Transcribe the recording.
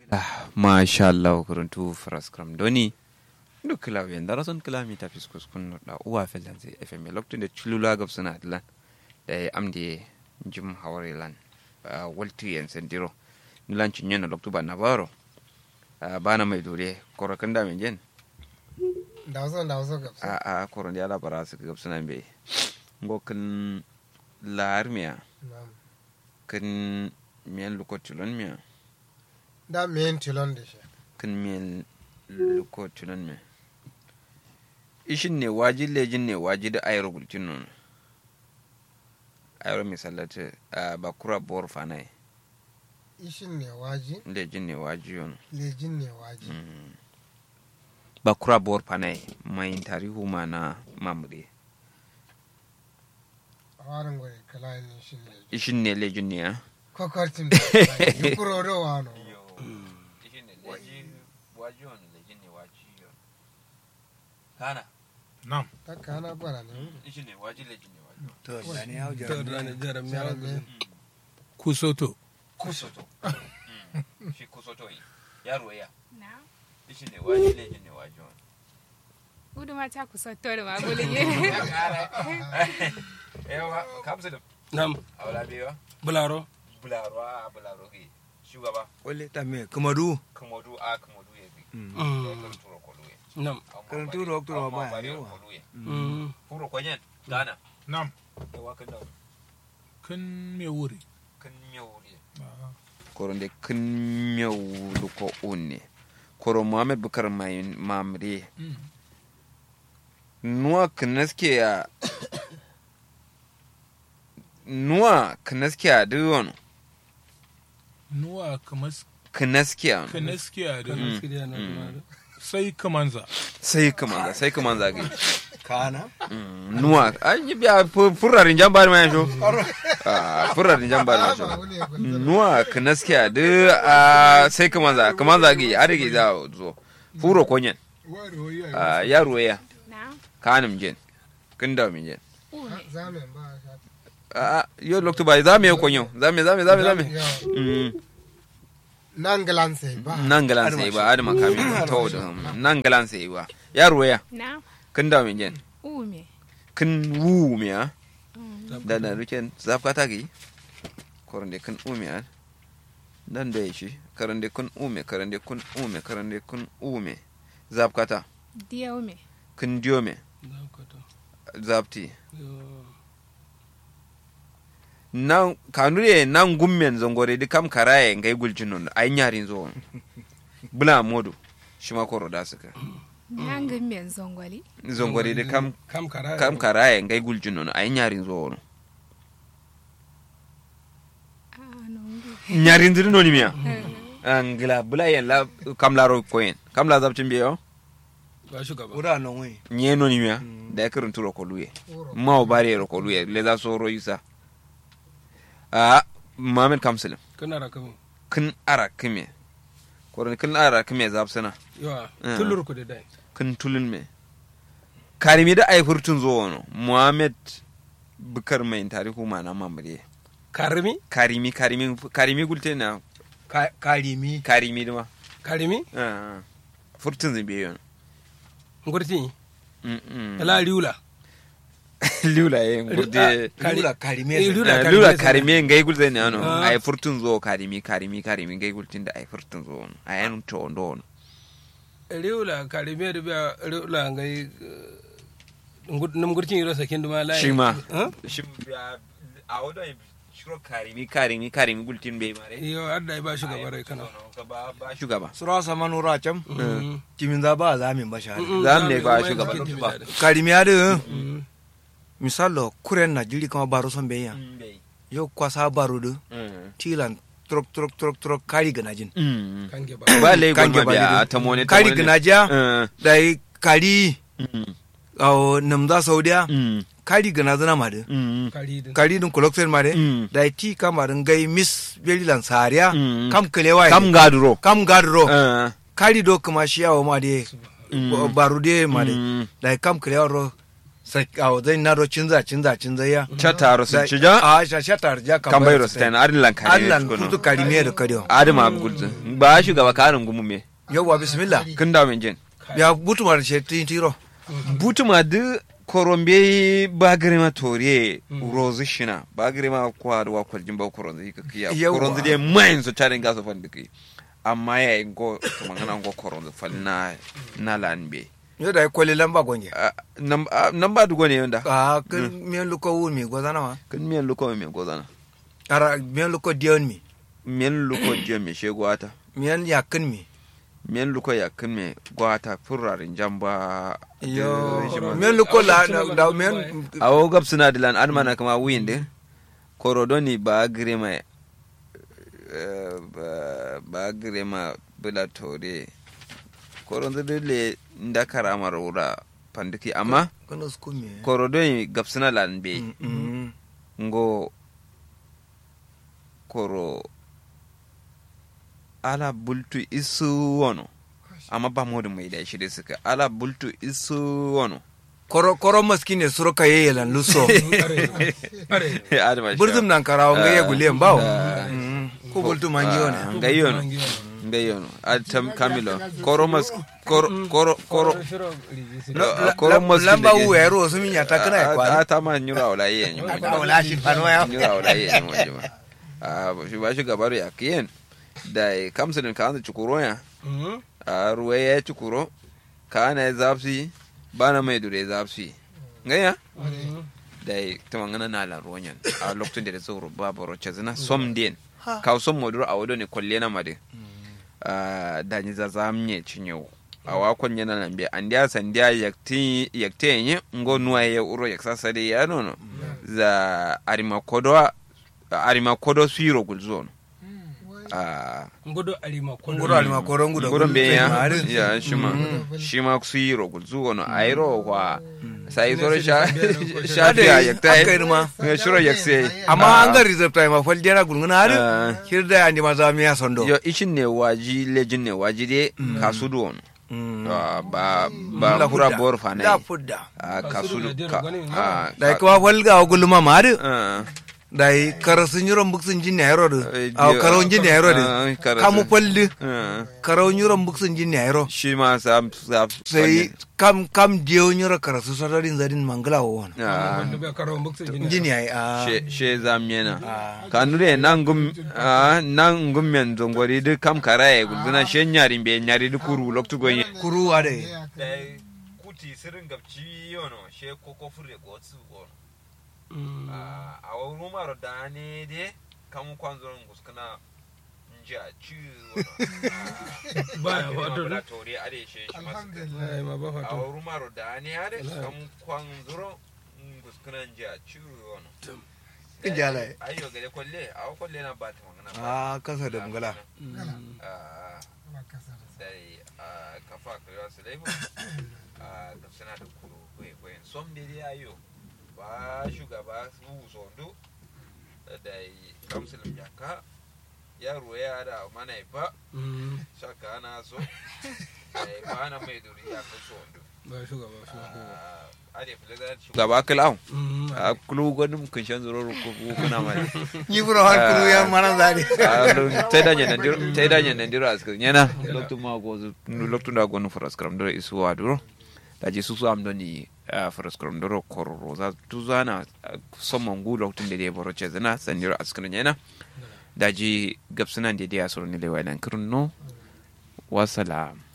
masha Allah kuruntu fraskram doni duk kila wen dara son kila mi tafis kus kun da uwa felan zai fm lokacin da chulula gab suna atlan da ya amde jim hawari lan walti yan sendiro nilan cinye na loktu ba na baro bana mai dore korokan da men jen da wasu da wasu gab a a koron ya labara su gab suna be ngokin larmiya kan miyan lokacin miya da men tilon da shi kan miyan lokacin miya ishin ne waji lejin ne waji da ayro gulcin nun ayro misalata a bakura bor fanai ishin ne waji lejin ne waji yon lejin ne waji bakura bor fanai mai tarihu ma na mamure a warin gwai kala ne shi ne ishin ne lejin ne ya kwakwartin da yi kuro da wano ishin ne lejin waji yon lejin ne waji yon kana Nam. ta kana bara ne ishin ne waji lejin ne waji to da ne hau To da ne jaram ya Jaram Kusoto. kusoto shi kusoto yi yaro ya Na. ishin ne waji lejin ne waji yon Udu ma ta kusa tori ma gulige. yawa kamsa Nam. aula bewa Bularo. bularo a bularo ke shugaba wale ta me kamadu kamodu a kamodu ya bi Mm. kan turo kolu ya Nam. Kan turo turo ba ba yawa. kolu ya Mm. furo kwanyen gana Nam. yawa kan da Kan me wuri. kan miyawu ne koron de kan miyawu luko unne koro muhammad bukar mai mamre nuwa kanaske ya nuwa kanaske ya duk wani Nuwa kamas kanaske ya kanaskiya da Mm. sai kamanza. sai kaman sai kaman zage kana nuwa an yi biya furarin jambar mai sho Ah, furarin jambar mai sho ba wani ya kwanta nuwa kanaskiya duk a sai kaman za kaman zage a rage za a zo furo konyen Ah, yaro ya Na. kanim jen kin da min jen Ume. zamen ba a sha a yo lokto bai za me ko konyo za me za me za me za me Yawa. Mm, nan galan sai ba nan galan sai ba adama kami to da nan galan sai ba yaro ya Na. kin da min jen Ume. kin wu me a Mm. da na ruken zafka ta gi korande kun ume a dan da shi karande kun ume karande kun ume karande kun ume zafka ta Diya ume. kun diyo me zafti nan kanure nan gummen zongore di kam karaye ngai guljinon ay nyarin zo bula modu shima koro da suka Nangin men zongwali. zongore di kam Kam kara. kam karaye ngai guljinon ay nyarin zo wono Ah, nongu. nyarin zuri noni miya angila bula yen la kam la ro koyen kam la zabtin biyo Ba shugaba. ura non wai nye noni miya da ya kirin turo koluye Uro. ma o bari ro koluye le za so ro yusa a mamen kamsilim Kana rakamu. kin ara kime koron kin ara kime zabsana Yawa. Mm. Tullur ku da dai. kin tulun me karimi da ai furtun zo wono muhammad bukar mai tarihu ma na mamare Karimi. karimi karimi karimi gulte na Ka- karimi karimi duma Karimi. Ah, ah. furtun zimbe yon Ngurti. Mm, mm. Ala riula. lula ye ngurde Kari- lula karimi Eh, sa. lula Ah, karimi lula sa. karimi ngai gulte ne ano Ah. ai furtun zo karimi karimi karimi ngai gultin da ai furtun zo wono ai an to ndo wono Riula karimi da biya riula ngai nam gurtin yiro sakin duma lai. shi ma Huh? shi a wadda shiro karimi karimi karimi gultin bai mare Yo adda ba shugaba rai kana. ba ba shugaba sura sama nura cam Mm. kimin za ba za min ba shahada Mm, Za mu ne ba za mu shugaba. yi Ba. cikin karimi ya da Mm. misalo kuren na jiri kama baro son beya yo kwasa baro da tilan trok trok trok trok kari ganajin Kange ba. ba lai Kange goma ba biya daidai. ta mone ta kari mone. ganaja Eh, da yi kari mm, awo namza saudiya mm, kari ganazana ma da mm, Kari din. kari din koloksen ma da Mm. da yi ti kamarin gai miss belilan sariya Mm. kam kalewa kam gaduro kam gadro Eh, kari do kuma shi yawo ma da Mm. baro de ma da mm, da yi kam kalewa ro sai awo zai na ro cinza cinza cinza ya chataro sun Da- cija a sha sha tar ja kan bayro stain adlan kare Allah kutu karime da kadiyo adama gulzu ba shugaba karin gumu me yawa bismillah kin da men jin ya butu mar she tin tiro butuma du korombe bagrema toriye rozu shina bagrema kwa wa kwaljin ba koronzi ka kiya Yawwa. koronzi de main so charin gaso fandi ki amma ya yi go to mangana go koronzi falna na lanbe yo da kwale lamba gonje nan ba dugo ne yanda a kan miyan luko wun mi gozana wa kan miyan luko me gozana ara miyan luko dion mi miyan luko je me shego ata miyan yakin mi miyan luko ya kan me gwata furarin jamba yo shi ma- miyan luko la da- da miyan awo gab suna dilan admana kama winde korodoni ba grema eh, ba- ba grema bila tore koronzo dole nda karamar wura pandiki amma kono sku mi korodoni gab suna lan be Mm, mm. ngo koro ala bultu isu wono amma ba modu mai da shi da suka ala bultu isu wono koro koro maskine suro ka yeyelan luso adama shi burzum nan karawo ngaye gulen bawo Ah. Mm, ko bultu mangi Ah, wona ngayono ngayono atam kamilo koro mas koro koro koro Ah, koro mas lamba u ero sumi nyata kana kwa ata ma nyura wala ye nyuma wala shi fano ya nyura wala ye nyuma juma ah shi ba shi gabaru ya kiyen da kamsulin ka an chukuro ya a ruwa ya chukuro ka na zapsi bana mai dure zapsi ngaya da tuma ngana na la ronyan a lokacin da da tsoro ba baro chazina som den ka som modur a wado ne kwalle na made Ah, da ni za zamnye cinyo a wakon yana nan bi an dia san dia yakti yakte yin ngo nuwa ya uro yaksa sade ya nono za arima kodo arima kodo suiro gulzo a ngodo alima kondo nguro alima koro ngudo gudun be ya mari ya shima shima suiro gulzo no airo kwa sai soro sha sha Ade, ya yakta aka yi ma. ya shiro yakse amma an ga reserve time fal dera gulnguna har Ah. kirda andi maza miya sondo yo ishin ne waji lejin ne waji de kasudu on Mm. Ah, ba ba La kura fudda. bor fa la nai fudda a Kasudu kasudu da ka dero gani a dai kuma fal ga gulma mari Ah, dai karasun yuron buksun jin ne yaro Eh, a dio- karon jin ne yaro Ah, de karasun. kamu falli ah. karon yuron buksun jin ne yaro shi ma sa sa sai kam kam dio nyuro karasu sadarin zadin mangala won Ah, wanda bai karo buksa jini jin yayi a she she zamyena kanure nan gum ah, nan gum men zongori de kam karaye guduna she nyari be nyari de kuru loktu gonye kuru ade dai kuti sirin gabci yono she koko fure gotsu gono a wuri maro da ne de kamu kwanzo nguskana nja ci Baya wato la ne? tori ade she shi masu alhamdulillah ai ma ba a fato wuri maro da ne ade kamu kwanzo nguskana nja ci wono Ijala. ayo gare kwalle a kwalle na ba ta magana a kasa da mangala Ah, dai a kafa kira su laibu a da suna da kuro kwaikwayon som da dai ayo ba shugaba su zondo da kamsulun jaka yaro ya da mana ifa shaka na so ba na mai duri ya fi zondo ba shugaba shugaba a da fi da shugaba kilau a kulu gwanin kunshen zuro kuna mai ni buro har kuru ya mana zade taidanye nandiro taidanye nandiro askar nyana loktu ma go loktu da go no faras kram do isu waduro da ji susu am doni faras kram do kororo za tuzana somon gu loktu de de boro chezana sandiro askar nyana da ji gapsana de de asoro ni lewa nan kurno wassalam